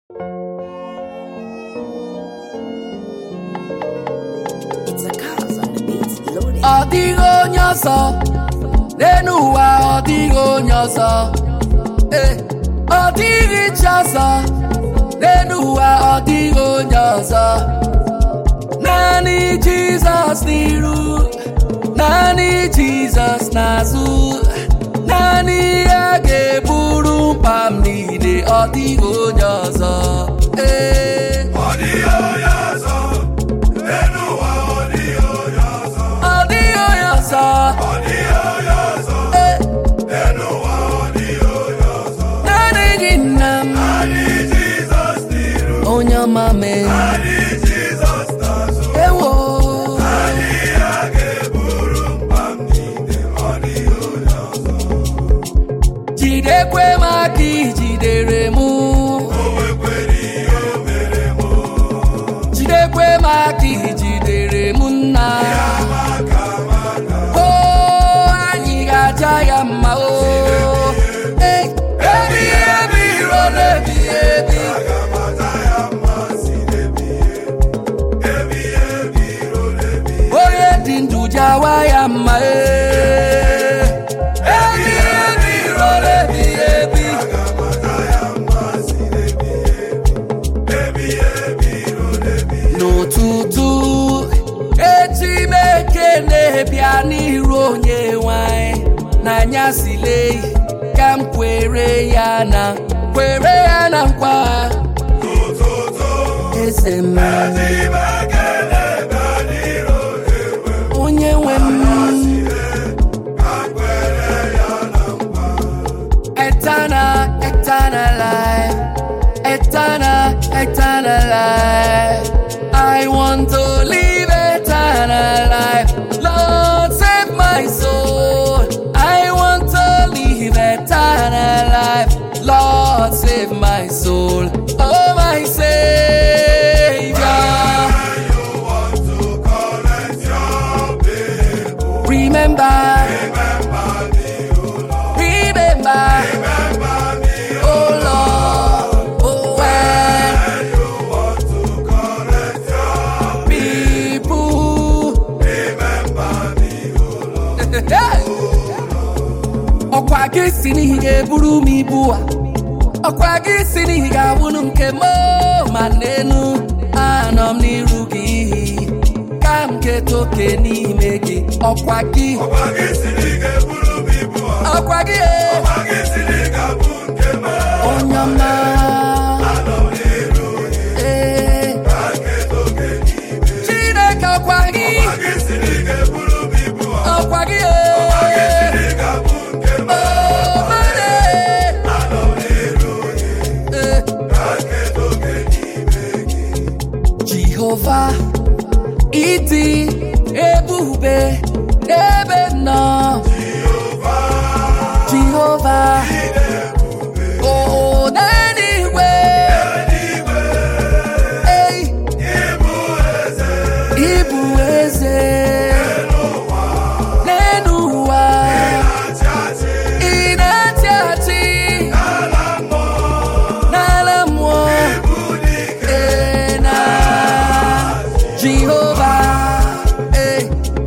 It's a cause on the beats loaded. ọ dịghị onye ọzọ n'elu ụwa ọ dịghị onye ọzọ ee ọ dịghị chi ọzọ n'elu ụwa ọ dịghị onye ọzọ naanị jizọs n'iru naanị jizọs n'azụ naanị ya ga-eburu mkpa m niile ọ dịghị onye ọzọ ee Ọ dịghị onye ọzọ, n'elu ụwa ọ dịghị onye ọzọ. ọ dịghị onye ọzọ Ọ dịghị onye ọzọ, ee n'elu ụwa ọ dịghị onye ọzọ. naanị gị nna m Naanị Jizọs n'iru, onye ọma mee naanị Jizọs n'azụ. ewo Naanị ya ga-eburu mkpa m niile, ọ dịghị onye ọzọ. jidekwe m aka ijidere m O nwekwara ihe o mere m, jidekwe m aka ijidere m nna maka maka. o anyị ga-aja ya mma o Ee, ebi ebi ruo n'ebi ebi Aga m ata ya mma si n'ebighị ebi, ebighị ebi ruo n'ebighị onye dị ndụ jawa ya mma ee ebi ebi ruo n'ebi ebi Aga m ata ya mma si n'ebighị ebi, ebighị ebi ruo n'ebighị n'ụtụtụ echi m ekele bịa n'iru onye nwanyị n'anyasị leyi ka m kwere ya na kwere ya na nkwa Ụtụtụ eze m Ime ekele bịa n'iru onye-nwe m, onye nwe m ka kwere ya na nkwa. eternal eternal life eternal eternal life I want to live eternal life Lord save my soul I want to live eternal life Lord save my soul oh my Savior When you want to collect your bill, remember remember me, O Lord. remember Remember me, O oh Lord oh when When you want to collect your people remember me, O Lord. ọkwa gị si n'ihi ga-eburu m ibu a ọkwa gị si n'ihi ga-abụrụ nke m o, ma n'enu anọ m n'iru gị ka m keta oke n'ime gị ọkwa gị Ọkwa gị siri ga-eburu m ibu a, ọkwa gị e, ọkwa gị siri ga-abụ nke m. onye ọma Anọ m n'iru gị, ee ka nketa oke n'ime gị. chineke ọkwa gị Ọkwa gị siri ga-eburu m ibu a, ọkwa gị ọkwa gị e siri ga-abụ nke m. o mane Anọ m n'iru gị, ee ka nketa oke n'ime gị. Jehova ịdị ebube n'ebe m nọ Jehova o n'eluigwe ei ịbụ eze n'elu ụwa ị na-achị achị n'ala mmụọ ee na Jehova ee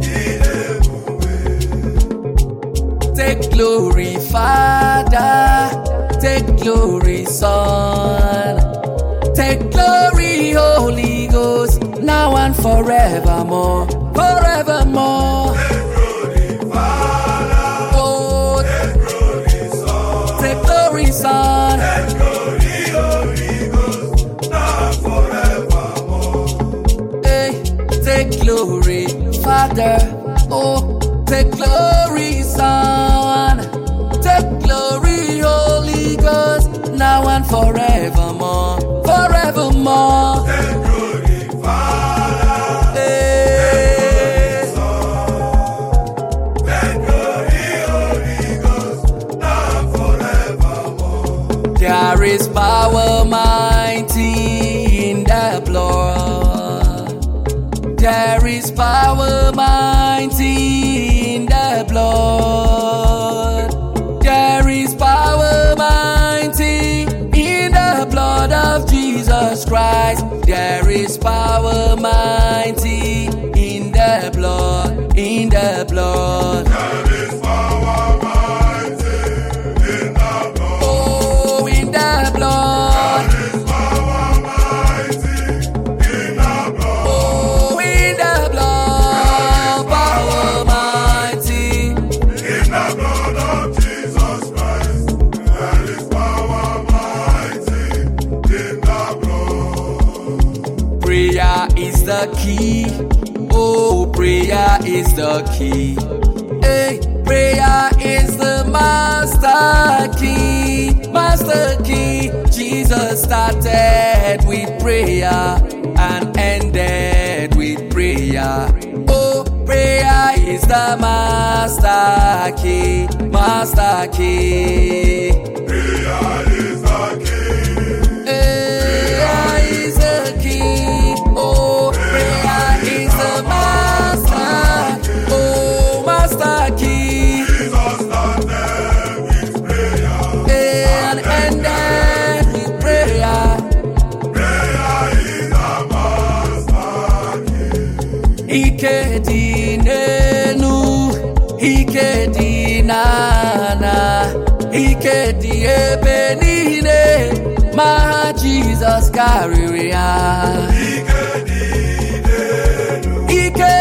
Take glory, Father. Take glory, Son. Take glory, Holy Ghost, now and forevermore. Forevermore. Oh, take glory, Son. Hey, take glory, Father. Oh, take glory, Son. Take glory, Holy Ghost, now and forevermore. Forevermore. Hey. There is power mighty in the blood. There is power mighty in the blood. There is power mighty in the blood of Jesus. the key. Oh, prayer is the key. Hey, prayer is the master key. Master key. Jesus started with prayer and ended with prayer. Oh, prayer is the master key. Master key. Prayer is the key. Prayer is the key. Oh, prayer is the master. Oh, master key. Jesus started with prayer. And ended with prayer. Prayer is the master key. Ike dị n'enu, ike dị n'ana, ike dị ebe niile, ma ha Jizọs karịrị ha. Ike dị n'elu, Ike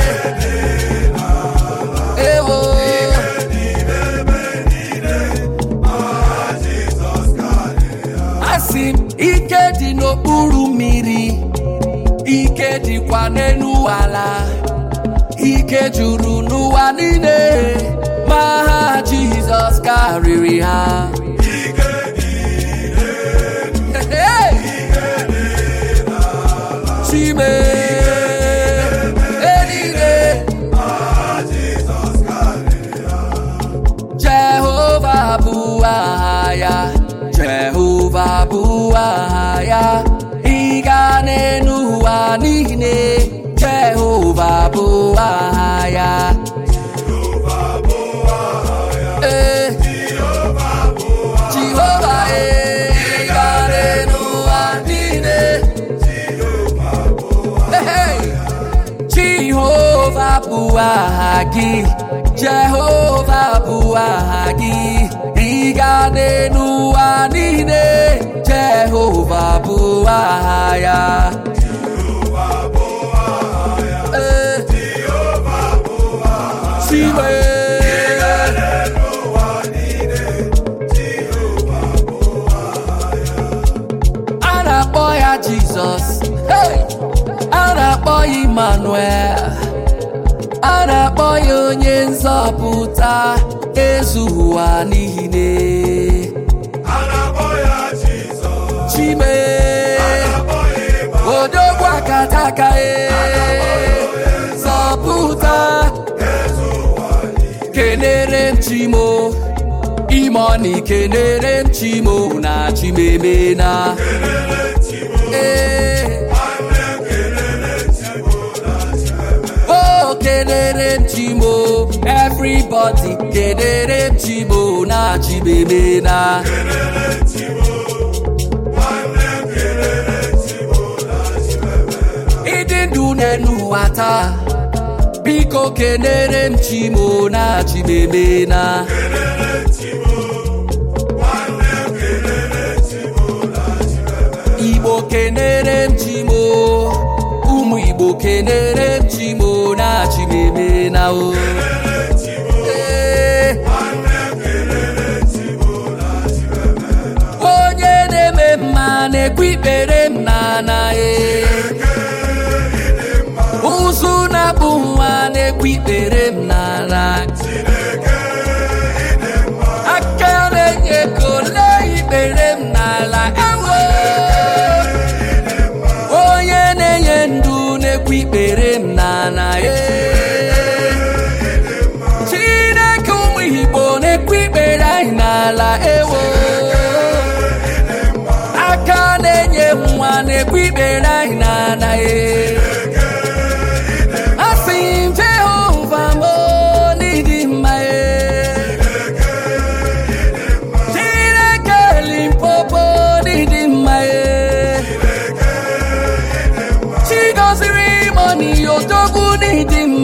ewo dị n'ebe niile, ma Jizọs karịrị ha. asị m ike dị n'okpuru mmiri, ike dịkwa n'elu ala, ike juru n'ụwa niile, ma ha Jizọs karịrị ha. Ike dị n'elu, Hey! Chime eluigwe ma Jizọs karịrị ha. Jehova bụ aha ya Jehova bụ aha ya ịga n'elu ụwa niile Jehova bụ aha ya Jehova bụ aha ya. Ee, Jehova bụ aha Jehova ee, ịga n'elu ụwa niile Jehova bụ aha Hey! Jehova bụ aha gị Jehova bụ aha gị ịga n'elu ụwa niile Jehova bụ aha ya Jehova bụ aha ya. Ee, Jehova bụ aha ya. Chiwe N'elu ụwa niile, Jehova bụ aha ya. a na-akpọ ya Jizọs Hey! a na-akpọ ya Emmanuel a na-akpọ ya onye nzọpụta ezu ụwa niile A na-akpọ ya Jizọs. Chime A na-akpọ ya Ịma. odogwu akataka e zọpụta Eze ụwa niile. kenere m chimo imoni kenere m chimo na chimemena Kelele Chimo. ee Nwanne m kelele Chimo na Chimeme. o kenere m chimo everybody kenere m chimo na chimemena Kelele Chimo. Nwanne m kelele Chimo na Chimeme. ịdị ndụ n'elu ụwa taa biko kenere m chimo na chimemena Kelele Chimo. Nwanne m kelele Chimo na Chimeme. igbo kenere m chimo ụmụ igbo kenere m chimo na chimemena o Kelele Chimo. Ee, Nwanne m kelele Chimo na Chimeme. onye na-eme mma na-ekwu ikpere m n'ana e ụzụ na-abụ nwa na-ekwu ikpere m n'ala aka na-enye ego lee ikpere m n'ala ewo onye na-enye ndụ na-ekwu ikpere m n'ala e chineke ụmụ igbo na-ekwu ikpere anyị n'ala ewo aka na-enye nwa na-ekwu ikpere anyị n'ala e asị m jehova m n'ịdị mma e chineke limpopo n'ịdị mma e chigoziri mọni odogwu n'ịdị mma